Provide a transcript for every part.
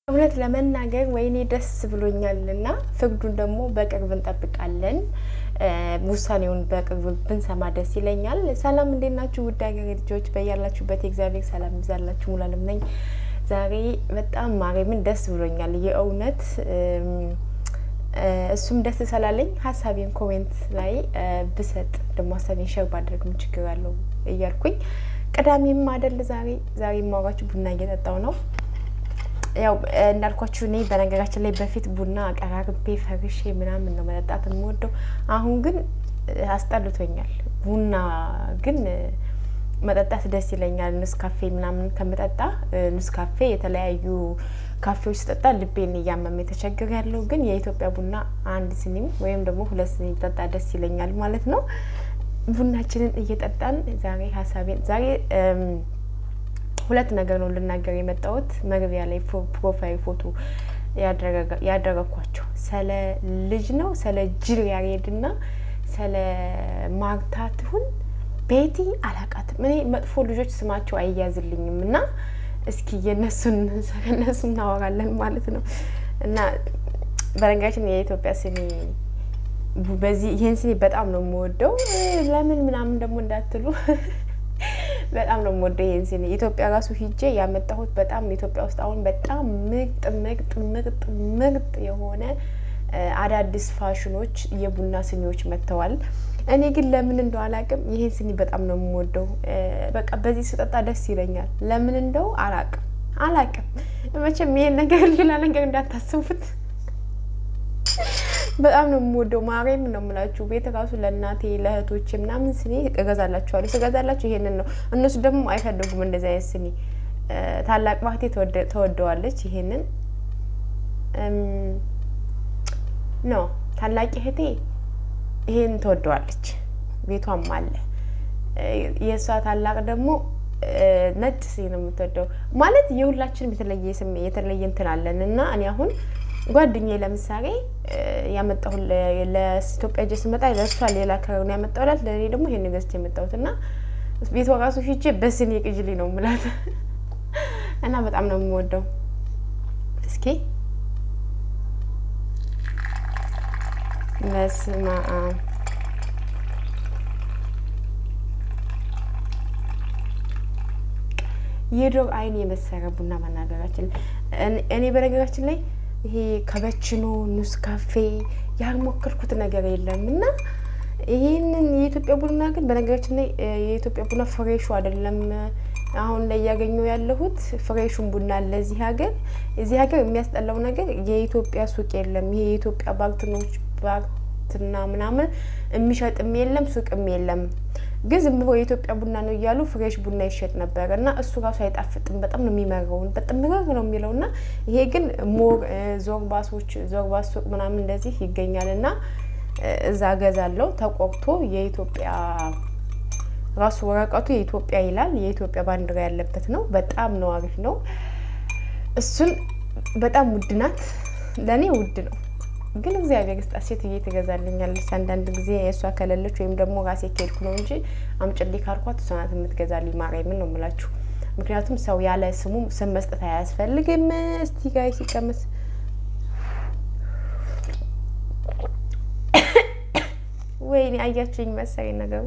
እውነት ለመናገር ወይኔ ደስ ብሎኛል እና ፍርዱን ደግሞ በቅርብ እንጠብቃለን። ውሳኔውን በቅርብ ብንሰማ ደስ ይለኛል። ሰላም እንዴት ናችሁ? ውድ ሀገሬ ልጆች በያላችሁበት የእግዚአብሔር ሰላም ይብዛላችሁ። ሙሉዓለም ነኝ። ዛሬ በጣም ማርያምን ደስ ብሎኛል የእውነት እሱም ደስ ስላለኝ ሀሳቤን ኮሜንት ላይ ብሰጥ ደግሞ ሀሳቤን ሸር ባድረግ ምን ችግር አለው እያልኩኝ ቅዳሜም አይደል ዛሬ ዛሬ የማወራችሁ ቡና እየጠጣው ነው። ያው እንዳልኳችሁ እኔ በነገራችን ላይ በፊት ቡና አቀራርቤ ፈርሼ ምናምን ነው መጠጣት የምወደው። አሁን ግን አስጠልቶኛል። ቡና ግን መጠጣት ደስ ይለኛል። ኑስ ካፌ ምናምን ከምጠጣ ኑስ ካፌ የተለያዩ ካፌዎች ስጠጣ ልቤን እያመመ የተቸገር ያለው ግን የኢትዮጵያ ቡና አንድ ስኒም ወይም ደግሞ ሁለት ስኒ ጠጣ ደስ ይለኛል ማለት ነው። ቡናችንን እየጠጣን ዛሬ ሀሳቤን ዛሬ ሁለት ነገር ነው ልናገር የመጣሁት። መግቢያ ላይ ፕሮፋይል ፎቶ ያደረኳቸው ስለ ልጅ ነው ስለ ጅል ያሬድና ስለ ማርታ ትሁን ቤቲ አላቃትም። እኔ መጥፎ ልጆች ስማቸው አይያዝልኝም እና እስኪ የነሱን ከነሱ እናወራለን ማለት ነው። እና በነገራችን የኢትዮጵያ ስኒ በዚህ ይህን ስኒ በጣም ነው የምወደው። ለምን ምናምን ደግሞ እንዳትሉ በጣም ነው የምወደው ይህን ስኒ። ኢትዮጵያ ራሱ ሂጄ ያመጣሁት በጣም ኢትዮጵያ ውስጥ አሁን በጣም ምርጥ ምርጥ ምርጥ ምርጥ የሆነ አዳዲስ ፋሽኖች የቡና ስኒዎች መጥተዋል። እኔ ግን ለምን እንደው አላቅም ይሄን ስኒ በጣም ነው የምወደው። በቃ በዚህ ስጠጣ ደስ ይለኛል። ለምን እንደው አላቅም አላቅም። መቼም ይሄን ነገር ሌላ ነገር እንዳታስቡት። በጣም ነው የምወደው። ማርያም ነው የምላችሁ። ቤት ራሱ ለእናቴ ለእህቶቼ ምናምን ስኒ እገዛላችኋለሁ። ስገዛላችሁ ይሄንን ነው። እነሱ ደግሞ አይፈልጉም እንደዚህ አይነት ስኒ። ታላቅ ባህቴ ተወደዋለች። ይሄንን ኖ ታላቅ እህቴ ይሄን ትወደዋለች። ቤቷም አለ። የእሷ ታላቅ ደግሞ ነጭ ሲ ነው የምትወደው። ማለት የሁላችንም የተለየ ስሜ የተለየ እንትን አለን እና እኔ አሁን ጓደኛዬ ለምሳሌ ያመጣሁ ለኢትዮጵያ ጀ ስመጣ ለእሷ ሌላ ከለር ነው ያመጣሁላት፣ ለእኔ ደግሞ ይሄን ገዝቼ የመጣሁት እና ቤቷ ራሱ ሂጄ በስኒ ቅጅሌ ነው የምላት እና በጣም ነው የምወደው። እስኪ በስመ አብ የዶር አይን የመሰረ ቡና መናገራችን እኔ በነገራችን ላይ ይሄ ከበችኖ ኑስ ካፌ ያልሞከርኩት ነገር የለም እና ይህንን የኢትዮጵያ ቡና ግን በነገራችን ላይ የኢትዮጵያ ቡና ፍሬሹ አይደለም። አሁን ላይ እያገኘው ያለሁት ፍሬሹን ቡና አለ እዚህ ሀገር። እዚህ ሀገር የሚያስጠላው ነገር የኢትዮጵያ ሱቅ የለም። ይሄ የኢትዮጵያ ባርትኖች ባርትና ምናምን የሚሸጥም የለም ሱቅም የለም። ግን ዝም ብሎ የኢትዮጵያ ቡና ነው እያሉ ፍሬሽ ቡና ይሸጥ ነበር እና እሱ ራሱ አይጣፍጥም። በጣም ነው የሚመረውን በጣም ምረር ነው የሚለው እና ይሄ ግን ሞር ዞርባሶች ዞርባስ ሱቅ ምናምን እንደዚህ ይገኛል እና እዛ ገዛለው ተቆርቶ የኢትዮጵያ ራሱ ወረቀቱ የኢትዮጵያ ይላል። የኢትዮጵያ ባንዲራ ያለበት ነው። በጣም ነው አሪፍ ነው። እሱን በጣም ውድ ናት። ለእኔ ውድ ነው ግን እግዚአብሔር ስጣት ሴትዬ ትገዛልኛለች። አንዳንድ ጊዜ የእሷ ከሌለች ወይም ደግሞ ራሴ ከሄድኩ ነው እንጂ አምጭልኝ ካልኳት እሷ ናት የምትገዛልኝ። ማርያምን ነው የምላችሁ። ምክንያቱም ሰው ያለ ስሙ ስም መስጠት አያስፈልግም። እስቲ ጋይ ሲቀመስ ወይኔ አያችሁኝ መሰለኝ ነገሩ።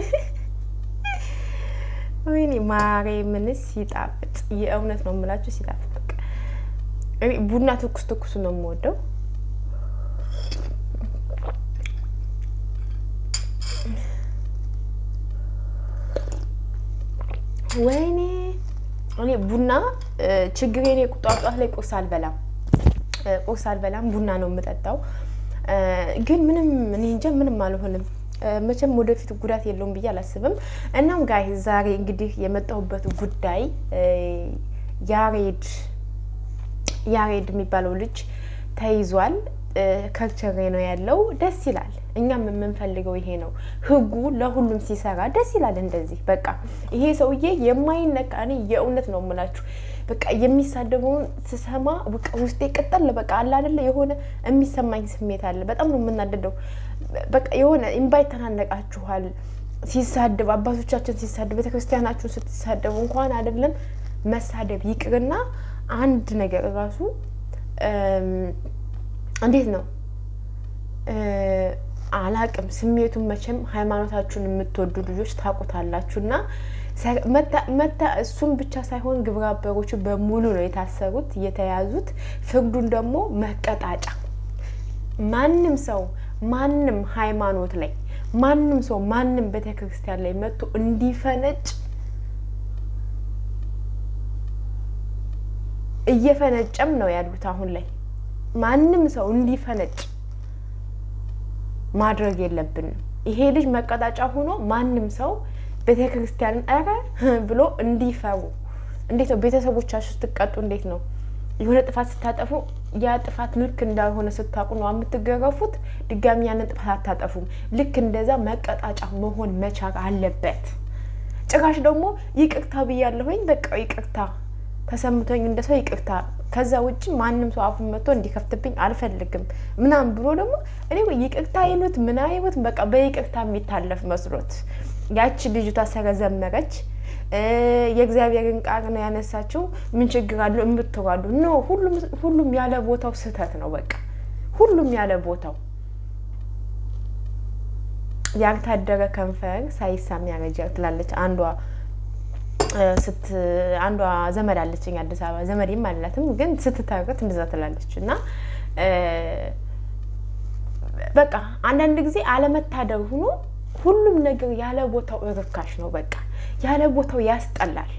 ወይኔ ማርያምንስ ሲጣፍጥ የእውነት ነው የምላችሁ ሲጣፍጥ። በቃ ቡና ትኩስ ትኩሱ ነው የምወደው። ወይኔ እኔ ቡና ችግሬ እኔ ጧጧት ላይ ቁርስ አልበላም፣ ቁርስ አልበላም፣ ቡና ነው የምጠጣው። ግን ምንም እኔ እንጃ ምንም አልሆንም። መቼም ወደፊት ጉዳት የለውም ብዬ አላስብም። እናም ጋይ ዛሬ እንግዲህ የመጣሁበት ጉዳይ ያሬድ ያሬድ የሚባለው ልጅ ተይዟል። ከርቸሬ ነው ያለው። ደስ ይላል። እኛም የምንፈልገው ይሄ ነው። ህጉ ለሁሉም ሲሰራ ደስ ይላል። እንደዚህ በቃ ይሄ ሰውዬ የማይነቃ እኔ የእውነት ነው የምላችሁ በቃ የሚሳደበውን ስሰማ በቃ ውስጤ ቅጠል በቃ አለ አይደለ የሆነ የሚሰማኝ ስሜት አለ። በጣም ነው የምናደደው። በቃ የሆነ እምባ ይተናነቃችኋል ሲሳደብ አባቶቻችን ሲሳደብ ቤተክርስቲያናችሁን ስትሳደቡ እንኳን አይደለም መሳደብ ይቅርና አንድ ነገር ራሱ እንዴት ነው አላቅም ስሜቱን መቼም ሃይማኖታችሁን የምትወዱ ልጆች ታውቁታላችሁ። እና መታ እሱም ብቻ ሳይሆን ግብረ አበሮቹ በሙሉ ነው የታሰሩት የተያዙት። ፍርዱን ደግሞ መቀጣጫ ማንም ሰው ማንም ሃይማኖት ላይ ማንም ሰው ማንም ቤተ ክርስቲያን ላይ መጥቶ እንዲፈነጭ እየፈነጨም ነው ያሉት አሁን ላይ ማንም ሰው እንዲፈነጭ ማድረግ የለብንም። ይሄ ልጅ መቀጣጫ ሆኖ ማንም ሰው ቤተ ክርስቲያንን ኧረ ብሎ እንዲፈሩ እንዴት ነው ቤተሰቦቻችሁ ስትቀጡ እንዴት ነው የሆነ ጥፋት ስታጠፉ ያ ጥፋት ልክ እንዳልሆነ ስታውቁ ነው የምትገረፉት። ድጋሚ ያንን ጥፋት አታጠፉም። ልክ እንደዛ መቀጣጫ መሆን መቻል አለበት። ጭራሽ ደግሞ ይቅርታ ብያለሁኝ በቃ ይቅርታ ተሰምቶኝ እንደ ሰው ይቅርታ ከዛ ውጭ ማንም ሰው አፉን መጥቶ እንዲከፍትብኝ አልፈልግም ምናምን ብሎ ደግሞ እኔ ይቅርታ ይሉት ምን አይሉት በቃ በይቅርታ የሚታለፍ መስሎት ያቺ ልጅቷ ሰረዘመረች። የእግዚአብሔርን ቃል ነው ያነሳችው። ምን ችግር አለው እምትዋሉ ኖ ሁሉም ያለ ቦታው ስህተት ነው። በቃ ሁሉም ያለ ቦታው ያልታደረ ከንፈር ሳይሳም ያረጃል ትላለች አንዷ ስት አንዷ ዘመድ አለችኝ አዲስ አበባ ዘመዴም አላትም ግን ስትታረቅ እንደዛ ትላለች። እና በቃ አንዳንድ ጊዜ አለመታደር ሆኖ ሁሉም ነገር ያለ ቦታው ርካሽ ነው። በቃ ያለ ቦታው ያስጠላል።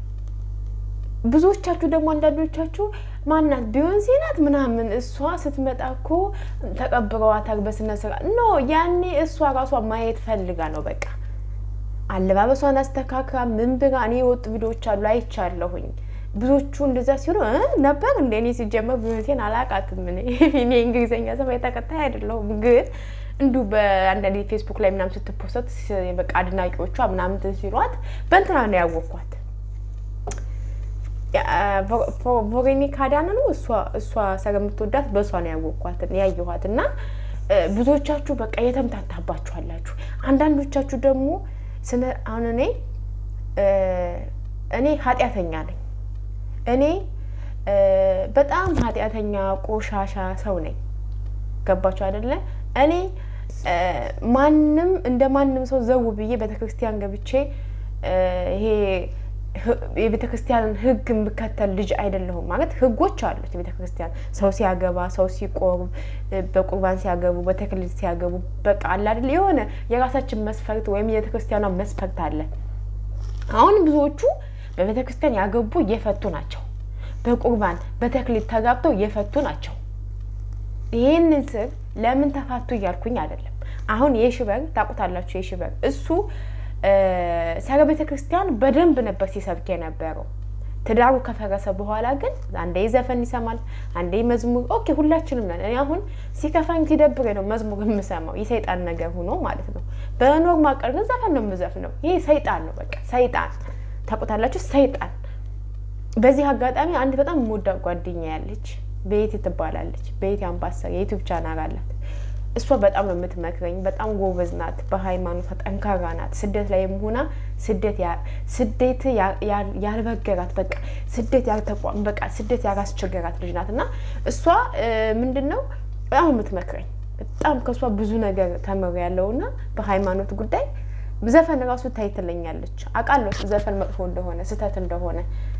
ብዙዎቻችሁ ደግሞ አንዳንዶቻችሁ ማናት ቢዮንሴ ናት ምናምን እሷ ስትመጣ እኮ ተቀብረዋታል በስነ ስርዓት ኖ ያኔ እሷ ራሷ ማየት ፈልጋ ነው በቃ አለባበሷን አስተካክላ ምን ብላ እኔ የወጡ ቪዲዮዎች አሉ አይቻለሁኝ። ብዙዎቹ እንደዛ ሲሉ ነበር እንደ እኔ ሲጀመር ቢሆንቴን አላቃትም። እኔ እኔ እንግሊዝኛ ሰማይ ተከታይ አይደለሁም፣ ግን እንዲሁ በአንዳንድ ፌስቡክ ላይ ምናምን ስትፖሰት በቃ አድናቂዎቿ ምናምን ሲሏት በእንትና ነው ያወቅኳት። ቬሮኒካ አዳነ ነው እሷ እሷ ስለምትወዳት በእሷ ነው ያወቅኳት ያየኋት። እና ብዙዎቻችሁ በቃ የተምታታባችኋላችሁ። አንዳንዶቻችሁ ደግሞ ስነ አሁን እኔ እኔ ኃጢአተኛ ነኝ። እኔ በጣም ኃጢአተኛ ቆሻሻ ሰው ነኝ። ገባችሁ አይደለ? እኔ ማንም እንደ ማንም ሰው ዘው ብዬ ቤተክርስቲያን ገብቼ ይሄ የቤተ ክርስቲያንን ሕግ የምከተል ልጅ አይደለሁም። ማለት ሕጎች አሉት የቤተ ክርስቲያን ሰው ሲያገባ፣ ሰው ሲቆርብ፣ በቁርባን ሲያገቡ፣ በተክሊል ሲያገቡ በቃ አለ አይደል የሆነ የራሳችን መስፈርት ወይም የቤተ ክርስቲያኗ መስፈርት አለ። አሁን ብዙዎቹ በቤተ ክርስቲያን ያገቡ እየፈቱ ናቸው። በቁርባን በተክሊል ተጋብተው እየፈቱ ናቸው። ይህንን ስር ለምን ተፋቱ እያልኩኝ አይደለም። አሁን የሽበር ታውቁታላችሁ። የሽበር እሱ ሰረ ቤተ ክርስቲያን በደንብ ነበር ሲሰብክ የነበረው። ትዳሩ ከፈረሰ በኋላ ግን አንዴ ዘፈን ይሰማል፣ አንዴ መዝሙር። ኦኬ ሁላችንም ነን። እኔ አሁን ሲከፋኝ ሲደብሬ ነው መዝሙር የምሰማው የሰይጣን ነገር ሆኖ ማለት ነው። በኖርማል ቀን ግን ዘፈን ነው የምዘፍነው። ይሄ ሰይጣን ነው፣ በቃ ሰይጣን ታውቁታላችሁ፣ ሰይጣን። በዚህ አጋጣሚ አንድ በጣም የምወዳት ጓደኛ ያለች ቤቲ ትባላለች። ቤቲ አምባሰል የዩቲዩብ ቻናል አላት። እሷ በጣም ነው የምትመክረኝ። በጣም ጎበዝ ናት፣ በሃይማኖቷ ጠንካራ ናት። ስደት ላይ ሆና ስደት ስደት ያልበገራት በቃ ስደት ያልተቋም በቃ ስደት ያላስቸገራት ልጅ ናት እና እሷ ምንድን ነው በጣም የምትመክረኝ በጣም ከእሷ ብዙ ነገር ተምሬያለሁ እና በሃይማኖት ጉዳይ ዘፈን ራሱ ታይ ትለኛለች። አውቃለሁ ዘፈን መጥፎ እንደሆነ ስህተት እንደሆነ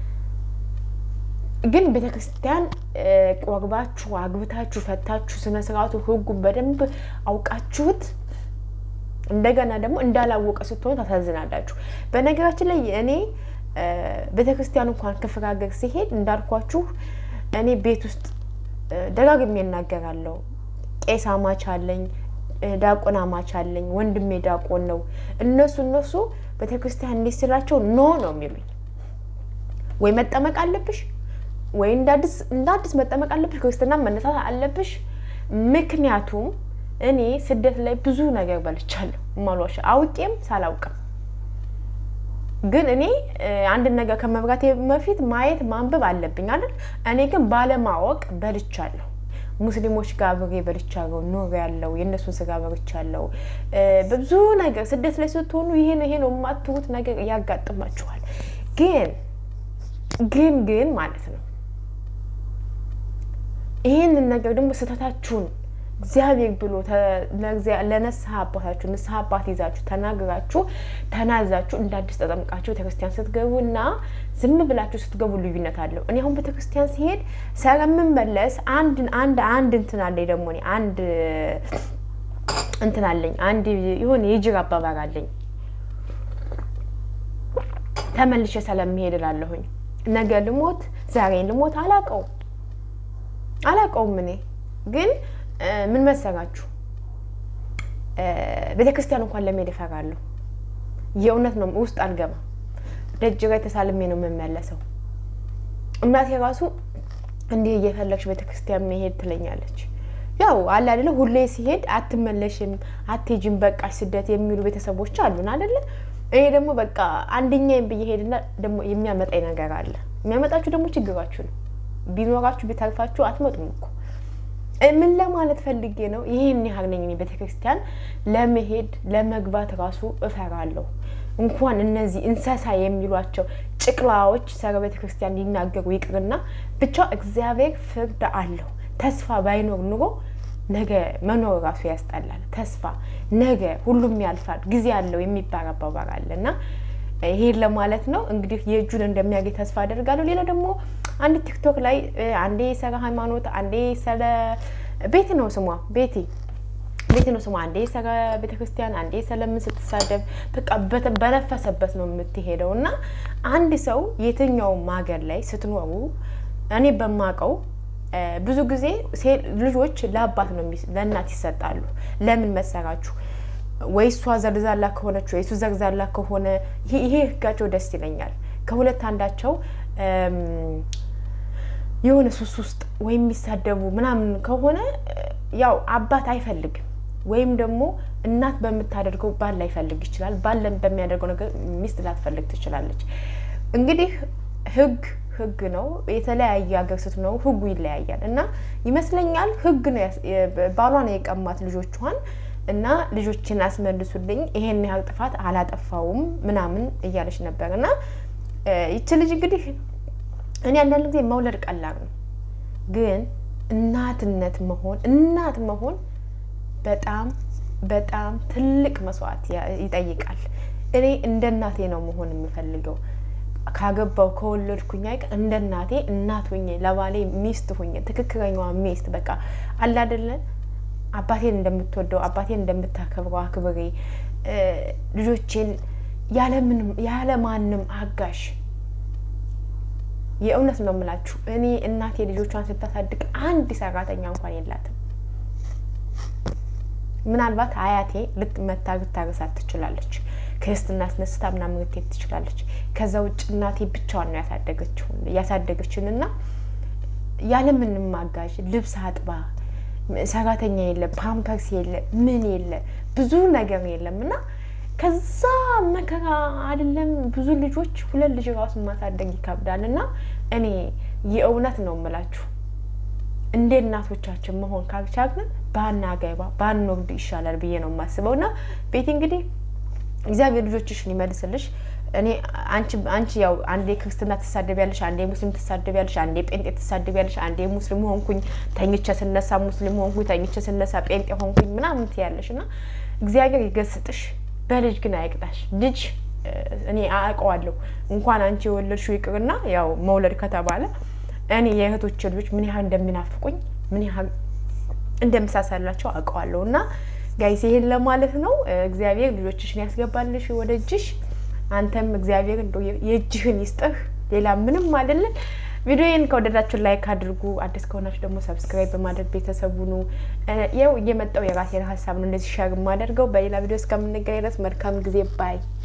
ግን ቤተ ክርስቲያን ቆርባችሁ አግብታችሁ ፈታችሁ ስነ ስርዓቱ ሕጉን በደንብ አውቃችሁት እንደገና ደግሞ እንዳላወቀ ስትሆኑ ታሳዝናላችሁ። በነገራችን ላይ እኔ ቤተ ክርስቲያን እንኳን ክፍለ ሀገር ሲሄድ እንዳልኳችሁ እኔ ቤት ውስጥ ደጋግሜ እናገራለሁ። ቄስ አማች አለኝ፣ ዳቆን አማች አለኝ። ወንድሜ ዳቆን ነው። እነሱ እነሱ ቤተ ክርስቲያን እንዴት ስላቸው ኖ ነው የሚሉኝ። ወይ መጠመቅ አለብሽ ወይ እንደ አዲስ መጠመቅ አለብሽ፣ ክርስትና መነሳት አለብሽ። ምክንያቱም እኔ ስደት ላይ ብዙ ነገር በልቻለሁ፣ ማሏሻ አውቄም ሳላውቅም። ግን እኔ አንድን ነገር ከመብራቴ በፊት ማየት ማንበብ አለብኝ አይደል? እኔ ግን ባለማወቅ በልቻለሁ። ሙስሊሞች ጋር አብሬ በልቻለሁ፣ ኖር ያለው የእነሱን ስጋ በልቻለሁ። በብዙ ነገር ስደት ላይ ስትሆኑ ይሄ ነው ይሄ ነው የማትሩት ነገር ያጋጥማችኋል። ግን ግን ግን ማለት ነው ይህንን ነገር ደግሞ ስህተታችሁን እግዚአብሔር ብሎ ለንስሐ አባታችሁ ንስሐ አባት ይዛችሁ ተናግራችሁ ተናዛችሁ እንደ አዲስ ተጠምቃችሁ ቤተክርስቲያን ስትገቡ እና ዝም ብላችሁ ስትገቡ ልዩነት አለው። እኔ አሁን ቤተክርስቲያን ሲሄድ ስለምመለስ አንድ አንድ አንድ እንትን አለኝ ደግሞ እኔ አንድ እንትን አለኝ አንድ የሆነ የጅር አባባል አለኝ ተመልሼ ስለምሄድ እላለሁኝ። ነገ ልሞት ዛሬ ልሞት አላቀው አላቀውም እኔ ግን ምን መሰራችሁ ቤተ ክርስቲያን እንኳን ለመሄድ እፈራለሁ። የእውነት ነው፣ ውስጥ አልገባም። ደጅ ላይ ተሳልሜ ነው የምመለሰው። እናቴ ራሱ እንዲህ እየፈለግሽ ቤተ ክርስቲያን መሄድ ትለኛለች። ያው አለ አይደለ፣ ሁሌ ሲሄድ አትመለሽም፣ አትሄጂም፣ በቃ ስደት የሚሉ ቤተሰቦች አሉን አይደለ። እኔ ደግሞ በቃ አንደኛዬን ብዬ ሄድና ደግሞ የሚያመጣኝ ነገር አለ። የሚያመጣችሁ ደግሞ ችግራችሁ ነው። ቢኖራችሁ ቢተርፋችሁ አትመጡም እኮ ምን ለማለት ፈልጌ ነው? ይህን ያህል ነኝ እኔ ቤተክርስቲያን ለመሄድ ለመግባት ራሱ እፈራለሁ። እንኳን እነዚህ እንስሳ የሚሏቸው ጭቅላዎች ሰረ ቤተክርስቲያን ሊናገሩ ይቅርና ብቻ እግዚአብሔር ፍርድ አለው። ተስፋ ባይኖር ኑሮ ነገ መኖር ራሱ ያስጠላል። ተስፋ ነገ ሁሉም ያልፋል፣ ጊዜ አለው የሚባል አባባል አለ እና ይሄን ለማለት ነው እንግዲህ የእጁን እንደሚያገኝ ተስፋ አደርጋለሁ። ሌላ ደግሞ አንድ ቲክቶክ ላይ አንዴ ስለ ሃይማኖት፣ አንዴ ስለ ቤት ነው ስሟ ቤቴ ቤት ነው ስሟ፣ አንዴ ስለ ቤተክርስቲያን፣ አንዴ ስለምን ስትሳደብ በቃ በነፈሰበት ነው የምትሄደው እና አንድ ሰው የትኛውም ሀገር ላይ ስትኖሩ እኔ በማውቀው ብዙ ጊዜ ልጆች ለአባት ነው ለእናት ይሰጣሉ። ለምን መሰራችሁ? ወይ እሷ ዘርዛላ ከሆነች ወይ እሱ ዘርዛላ ከሆነ ይሄ ህጋቸው ደስ ይለኛል። ከሁለት አንዳቸው የሆነ ሱስ ውስጥ ወይም የሚሳደቡ ምናምን ከሆነ ያው አባት አይፈልግም፣ ወይም ደግሞ እናት በምታደርገው ባል ላይፈልግ ይችላል። ባል በሚያደርገው ነገር ሚስት ላትፈልግ ትችላለች። እንግዲህ ህግ ህግ ነው። የተለያየ ሀገር ስትኖሩ ህጉ ይለያያል እና ይመስለኛል ህግ ነው ባሏን የቀማት ልጆቿን እና ልጆችን አስመልሱልኝ፣ ይሄን ያህል ጥፋት አላጠፋውም ምናምን እያለች ነበር። እና ይቺ ልጅ እንግዲህ እኔ አንዳንድ ጊዜ መውለድ ቀላል ነው፣ ግን እናትነት መሆን እናት መሆን በጣም በጣም ትልቅ መስዋዕት ይጠይቃል። እኔ እንደ እናቴ ነው መሆን የምፈልገው ካገባው ከወለድኩኝ አይቀር እንደ እናቴ እናት ሁኜ ለባሌ ሚስት ሁኜ ትክክለኛዋ ሚስት በቃ አላደለን አባቴን እንደምትወደው አባቴን እንደምታከብረው አክብሬ ልጆቼን ያለማንም አጋሽ የእውነት ነው የምላችሁ። እኔ እናቴ ልጆቿን ስታሳድግ አንድ ሰራተኛ እንኳን የላትም። ምናልባት አያቴ ልትመታ ልታረሳት ትችላለች። ክርስትና አስነስታ ምናምን ልትሄድ ትችላለች። ከዛ ውጭ እናቴ ብቻዋን ነው ያሳደገችውን ያሳደገችን እና ያለምንም አጋዥ ልብስ አጥባ ሰራተኛ የለ፣ ፓምፐርስ የለ፣ ምን የለ፣ ብዙ ነገር የለም እና ከዛ መከራ አይደለም ብዙ ልጆች ሁለት ልጅ ራሱ ማሳደግ ይከብዳል። እና እኔ የእውነት ነው የምላችሁ እንደ እናቶቻችን መሆን ካልቻልን ባናገባ ባንወልድ ይሻላል ብዬ ነው የማስበው። እና ቤቲ እንግዲህ እግዚአብሔር ልጆችሽን ይመልስልሽ። እኔ አንቺ አንቺ ያው አንዴ ክርስትና ትሳደቢያለሽ፣ አንዴ ሙስሊም ትሳደቢያለሽ፣ አንዴ ጴንጤ ትሳደቢያለሽ፣ አንዴ ሙስሊም ሆንኩኝ ተኝቼ ስነሳ ሙስሊም ሆንኩኝ ተኝቼ ስነሳ ጴንጤ ሆንኩኝ ምናምን ትያለሽ እና እግዚአብሔር ይገስጥሽ፣ በልጅ ግን አይቅጣሽ። ልጅ እኔ አውቀዋለሁ እንኳን አንቺ የወለድሽው ይቅርና ያው መውለድ ከተባለ እኔ የእህቶች ልጆች ምን ያህል እንደሚናፍቁኝ ምን ያህል እንደምሳሳላቸው አውቀዋለሁ እና ጋይስ ይሄን ለማለት ነው። እግዚአብሔር ልጆችሽን ያስገባልሽ ወደ እጅሽ። አንተም እግዚአብሔር እንደው የእጅህን ይስጥህ። ሌላ ምንም አይደለም። ቪዲዮዬን ከወደዳችሁ ላይክ አድርጉ። አዲስ ከሆናችሁ ደግሞ ሰብስክራይብ በማድረግ ቤተሰቡ ኑ። ያው እየመጣው የራሴን ሀሳብ ነው እንደዚህ ሸር የማደርገው። በሌላ ቪዲዮ እስከምንገናኝ ድረስ መልካም ጊዜ ባይ